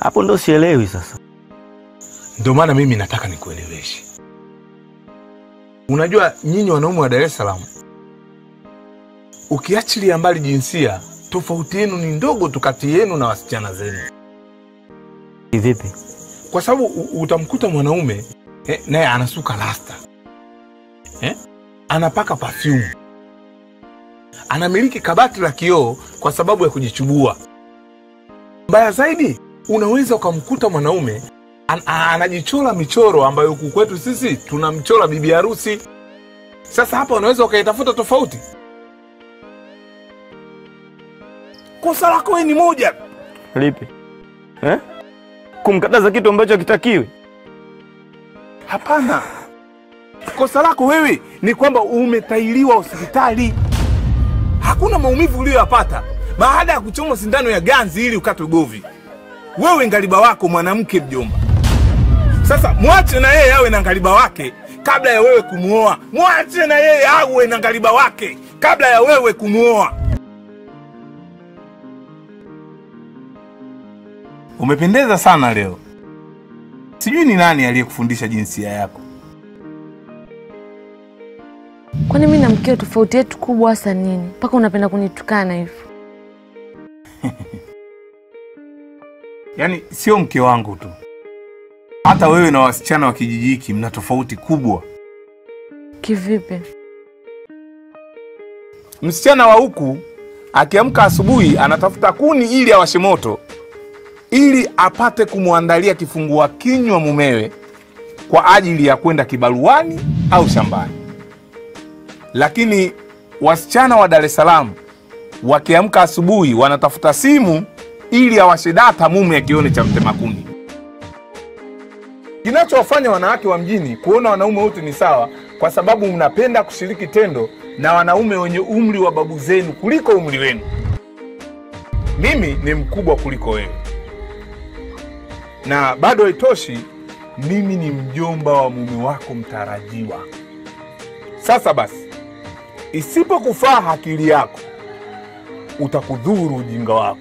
Hapo ndo sielewi sasa. Ndio maana mimi nataka nikueleweshe. Unajua nyinyi wanaume wa Dar es Salaam, ukiachilia mbali jinsia, tofauti yenu ni ndogo tu kati yenu na wasichana zenu, Vipi? kwa sababu u- utamkuta mwanaume eh, naye anasuka rasta eh, anapaka perfume, anamiliki kabati la kioo kwa sababu ya kujichubua. Mbaya zaidi, unaweza ukamkuta mwanaume an, a- anajichora michoro ambayo huku kwetu sisi tunamchora bibi harusi. Sasa hapa unaweza ukaitafuta tofauti. Kosa lako wewe ni moja tu. Lipi? Eh? Kumkataza kitu ambacho hakitakiwi? Hapana, kosa lako wewe ni kwamba umetailiwa hospitali. Hakuna maumivu uliyoyapata baada ya kuchomwa sindano ya ganzi ili ukatwe govi. Wewe ngaliba wako mwanamke, mjomba. Sasa mwache na yeye awe na ngaliba wake kabla ya wewe kumwoa. Mwache na yeye awe na ngaliba wake kabla ya wewe kumwoa. Umependeza sana leo. Sijui ni nani aliyekufundisha jinsia yako. Kwani mi na mkeo tofauti yetu kubwa hasa nini mpaka unapenda kunitukana hivyo? Yaani sio mke wangu tu, hata wewe na wasichana wa kijiji hiki mna tofauti kubwa. Kivipi? Msichana wa huku akiamka asubuhi anatafuta kuni ili awashe moto ili apate kumwandalia kifungua kinywa mumewe kwa ajili ya kwenda kibaruani au shambani. Lakini wasichana wa Dar es Salaam wakiamka asubuhi wanatafuta simu ili awashe data mume akione cha mtema kuni. Kinachowafanya wanawake wa mjini kuona wanaume wote ni sawa, kwa sababu mnapenda kushiriki tendo na wanaume wenye umri wa babu zenu kuliko umri wenu. Mimi ni mkubwa kuliko wewe, na bado haitoshi, mimi ni mjomba wa mume wako mtarajiwa. Sasa basi, isipokufaa akili yako, utakudhuru ujinga wako.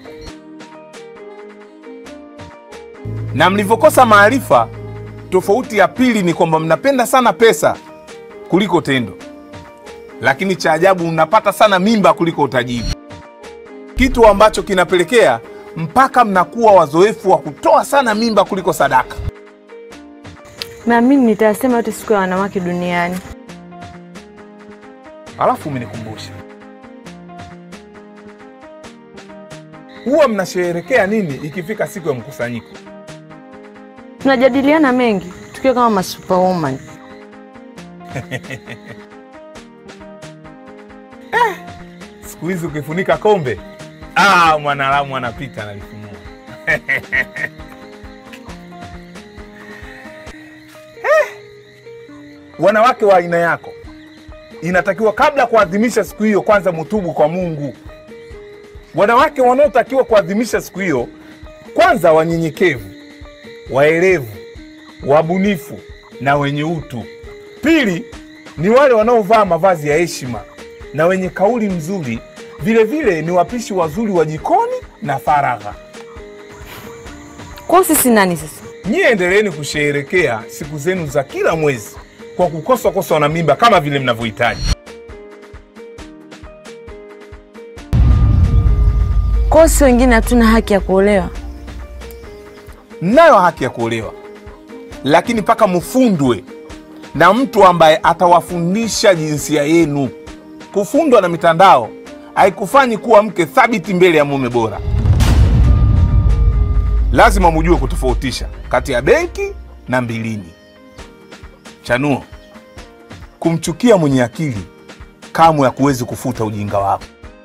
Na mlivyokosa maarifa, tofauti ya pili ni kwamba mnapenda sana pesa kuliko tendo, lakini cha ajabu mnapata sana mimba kuliko utajiri, kitu ambacho kinapelekea mpaka mnakuwa wazoefu wa kutoa sana mimba kuliko sadaka. Naamini nitayasema yote siku ya wanawake duniani. Alafu umenikumbusha, huwa mnasherehekea nini ikifika siku ya mkusanyiko? Tunajadiliana mengi tukiwa kama masuperwoman. Siku hizi ukifunika kombe, ah, mwanadamu anapita analifunua. Eh, Wanawake wa aina yako inatakiwa kabla ya kuadhimisha siku hiyo kwanza mutubu kwa Mungu. Wanawake wanaotakiwa kuadhimisha siku hiyo kwanza wanyenyekevu, waelevu, wabunifu na wenye utu. Pili ni wale wanaovaa mavazi ya heshima na wenye kauli mzuri. Vile vile ni wapishi wazuri wa jikoni na faragha. Kwa hiyo sisi nani sasa? Nyie endeleeni kusherehekea siku zenu za kila mwezi kwa kukosa kosa na mimba kama vile mnavyohitaji. Kwa hiyo si wengine hatuna haki ya kuolewa? Mnayo haki ya kuolewa, lakini mpaka mfundwe na mtu ambaye atawafundisha jinsia yenu. Kufundwa na mitandao haikufanyi kuwa mke thabiti mbele ya mume bora. Lazima mujue kutofautisha kati ya benki na mbilini. Chanuo, kumchukia mwenye akili kamwe hakuwezi kufuta ujinga wako.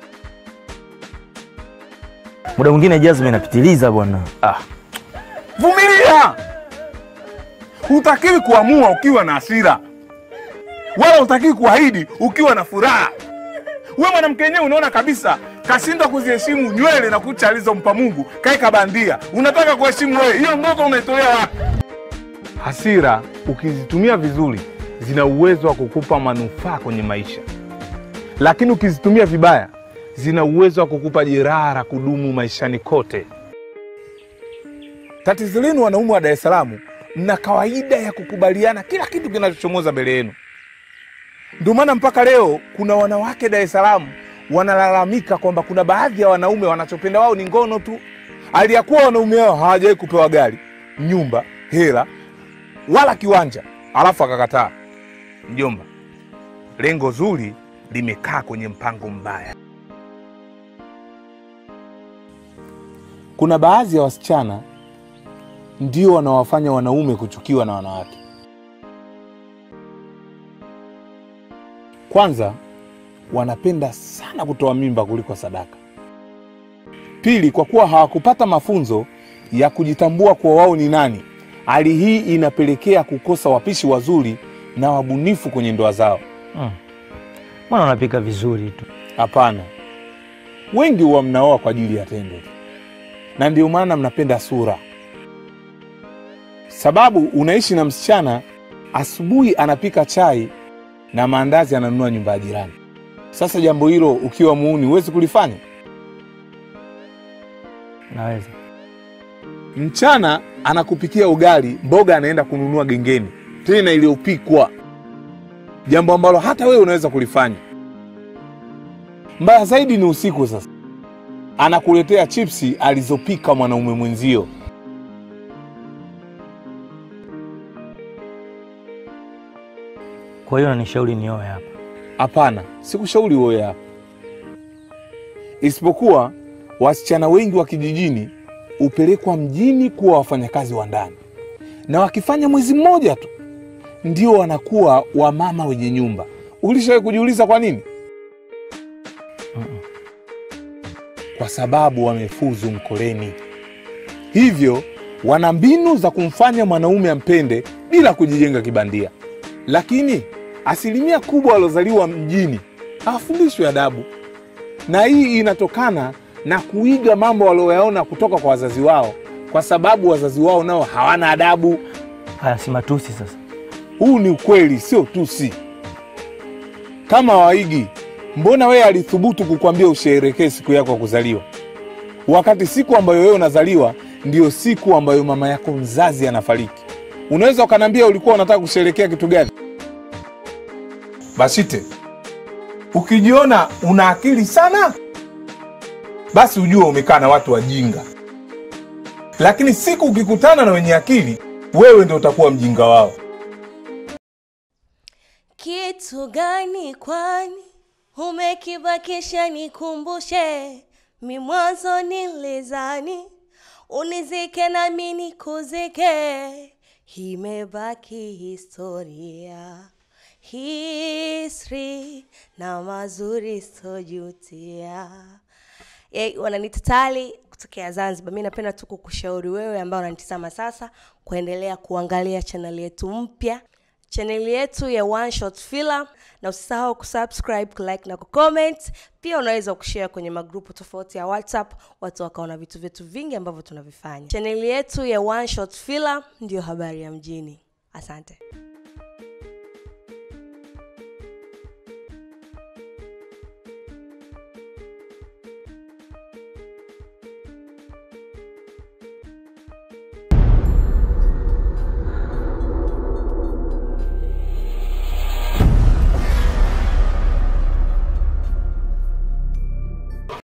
Muda mwingine jazma inapitiliza bwana. Ah, Vumilia. Hutakiwi kuamua ukiwa na hasira, wala hutakiwi kuahidi ukiwa na furaha. We mwanamke wenyewe unaona kabisa kashindwa kuziheshimu nywele na kucha alizompa Mungu, kaeka bandia. Unataka kuheshimu wewe, hiyo ndoto unaitolea wapi? Hasira ukizitumia vizuri, zina uwezo wa kukupa manufaa kwenye maisha, lakini ukizitumia vibaya, zina uwezo wa kukupa jeraha la kudumu maishani kote. Tatizo lenu wanaume wa Dar es Salaam, mna kawaida ya kukubaliana kila kitu kinachochomoza mbele yenu. Ndio maana mpaka leo kuna wanawake Dar es Salaam wanalalamika kwamba kuna baadhi ya wanaume wanachopenda wao ni ngono tu, aliyakuwa wanaume hao hawajawahi kupewa gari, nyumba, hela wala kiwanja, alafu akakataa. Mjomba, lengo zuri limekaa kwenye mpango mbaya. Kuna baadhi ya wasichana ndio wanawafanya wanaume kuchukiwa na wanawake. Kwanza, wanapenda sana kutoa mimba kuliko sadaka. Pili, kwa kuwa hawakupata mafunzo ya kujitambua kuwa wao ni nani, hali hii inapelekea kukosa wapishi wazuri na wabunifu kwenye ndoa zao. Mm. Mbona unapika vizuri tu? Hapana, wengi huwa mnaoa kwa ajili ya tendo tu, na ndio maana mnapenda sura. Sababu unaishi na msichana, asubuhi anapika chai na maandazi ananunua nyumba ya jirani. Sasa jambo hilo ukiwa muuni huwezi kulifanya. Naweza. Mchana anakupikia ugali, mboga anaenda kununua gengeni, tena iliyopikwa, jambo ambalo hata wewe unaweza kulifanya. Mbaya zaidi ni usiku. Sasa anakuletea chipsi alizopika mwanaume mwenzio. Kwa hiyo unanishauri nioe hapa? Hapana, sikushauri uoe hapa, isipokuwa wasichana wengi wa kijijini hupelekwa mjini kuwa wafanyakazi wa ndani, na wakifanya mwezi mmoja tu ndio wanakuwa wamama wenye nyumba. Ulishawahi kujiuliza kwa nini? Kwa sababu wamefuzu mkoleni, hivyo wana mbinu za kumfanya mwanaume ampende bila kujijenga kibandia. Lakini asilimia kubwa waliozaliwa mjini hawafundishwi adabu, na hii inatokana na kuiga mambo walioyaona kutoka kwa wazazi wao, kwa sababu wazazi wao nao hawana adabu. Haya si matusi sasa. Huu ni ukweli, sio tusi. Kama waigi, mbona wewe alithubutu kukwambia usherekee siku yako ya kuzaliwa, wakati siku ambayo wewe unazaliwa ndiyo siku ambayo mama yako mzazi anafariki? Unaweza ukaniambia ulikuwa unataka kusherekea kitu gani? Bashite, ukijiona una akili sana, basi ujue umekaa na watu wajinga, lakini siku ukikutana na wenye akili, wewe ndio utakuwa mjinga wao. Kitu gani kwani umekibakisha nikumbushe? Mi mwanzo nilizani unizike nami nikuzike, imebaki historia history na mazuri sojutia. Yay, wananiita Tali kutokea Zanzibar. Mi napenda tu kukushauri wewe ambao unanitizama sasa kuendelea kuangalia chaneli yetu mpya chaneli yetu ya One Shot Film, na usisahau kusubscribe, kulike na kucomment. Pia unaweza kushare kwenye magrupu tofauti ya WhatsApp, watu wakaona vitu vyetu vingi ambavyo tunavifanya. Chaneli yetu ya One Shot Film ndiyo habari ya mjini. Asante.